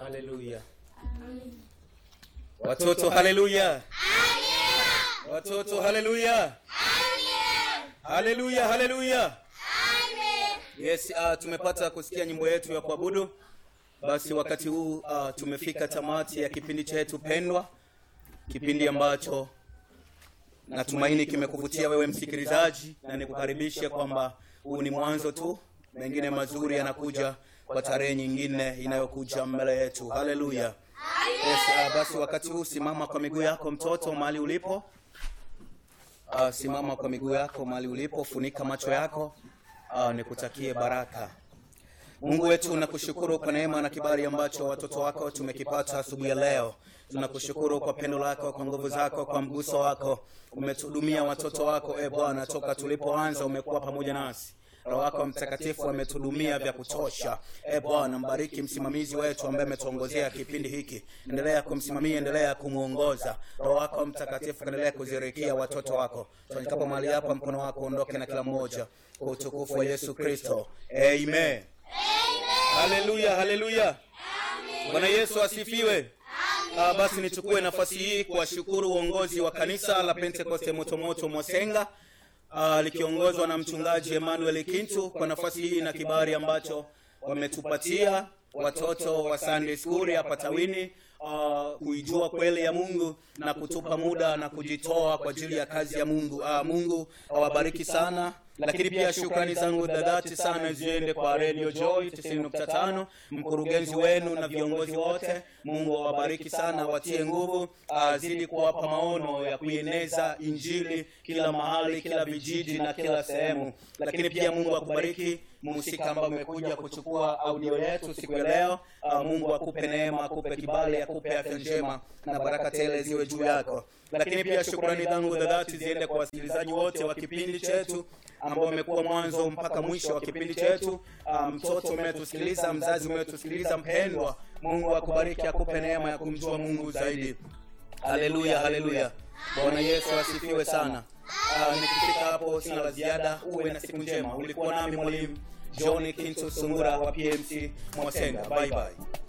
Haleluya. Watoto haleluya. Watoto haleluya. Haleluya, haleluya. Yes, uh, tumepata kusikia nyimbo yetu ya kuabudu. Basi wakati huu uh, tumefika tamati ya kipindi chetu pendwa, kipindi ambacho natumaini kimekuvutia wewe msikilizaji, na nikukaribisha kwamba huu ni mwanzo tu, mengine mazuri yanakuja kwa tarehe nyingine inayokuja mbele yetu. Haleluya. Yes, uh, basi wakati huu simama kwa miguu yako mtoto, mahali ulipo. Uh, simama kwa miguu yako mahali ulipo, funika macho yako. Uh, nikutakie baraka. Mungu wetu, nakushukuru kwa neema na kibali ambacho watoto wako tumekipata asubuhi ya leo. Tunakushukuru kwa pendo lako, kwa nguvu zako, kwa mguso wako. Umetuhudumia watoto wako, e Bwana, toka tulipoanza umekuwa pamoja nasi. Roho wako Mtakatifu ametuhudumia vya kutosha. E Bwana, mbariki msimamizi wetu ambaye ametuongozea kipindi hiki, endelea kumsimamia, endelea kumwongoza. Roho wako Mtakatifu endelea kuzirikia watoto wako. Tuanikapo mahali hapa, mkono wako uondoke na kila mmoja, kwa utukufu wa Yesu Kristo, amen. Haleluya, haleluya. Bwana Yesu asifiwe. Ah, basi nichukue nafasi hii kuwashukuru uongozi wa kanisa la Pentekoste Motomoto Mwasenga ah, likiongozwa na mchungaji Emmanuel Kintu kwa nafasi hii na kibali ambacho wametupatia watoto wa Sunday School hapa Tawini uh, kuijua kweli ya Mungu na kutupa muda na kujitoa kwa ajili ya kazi ya Mungu. Uh, Mungu awabariki sana, lakini pia shukrani zangu za dhati sana ziende kwa Radio Joy 90.5, mkurugenzi wenu na viongozi wote. Mungu awabariki sana, watie nguvu, azidi kuwapa maono ya kuieneza injili kila mahali, kila vijiji na kila sehemu. Lakini pia Mungu akubariki mhusika ambaye umekuja kuchukua audio yetu siku ya leo. Uh, Mungu akupe neema, akupe kibali, akupe afya njema na baraka tele ziwe juu yako. Lakini pia shukrani zangu za dhati ziende kwa wasikilizaji wote wa kipindi chetu ambao wamekuwa mwanzo mpaka mwisho wa kipindi chetu. Uh, mtoto umetusikiliza, mzazi umetusikiliza, mpendwa, Mungu akubariki, akupe neema ya kumjua Mungu zaidi. Haleluya, haleluya. Bwana Yesu asifiwe sana. Uh, nikifika hapo sina la ziada. Uwe na siku njema. Ulikuwa nami mwalimu John Kinto Sungura wa PMC Mwasenga. Bye bye.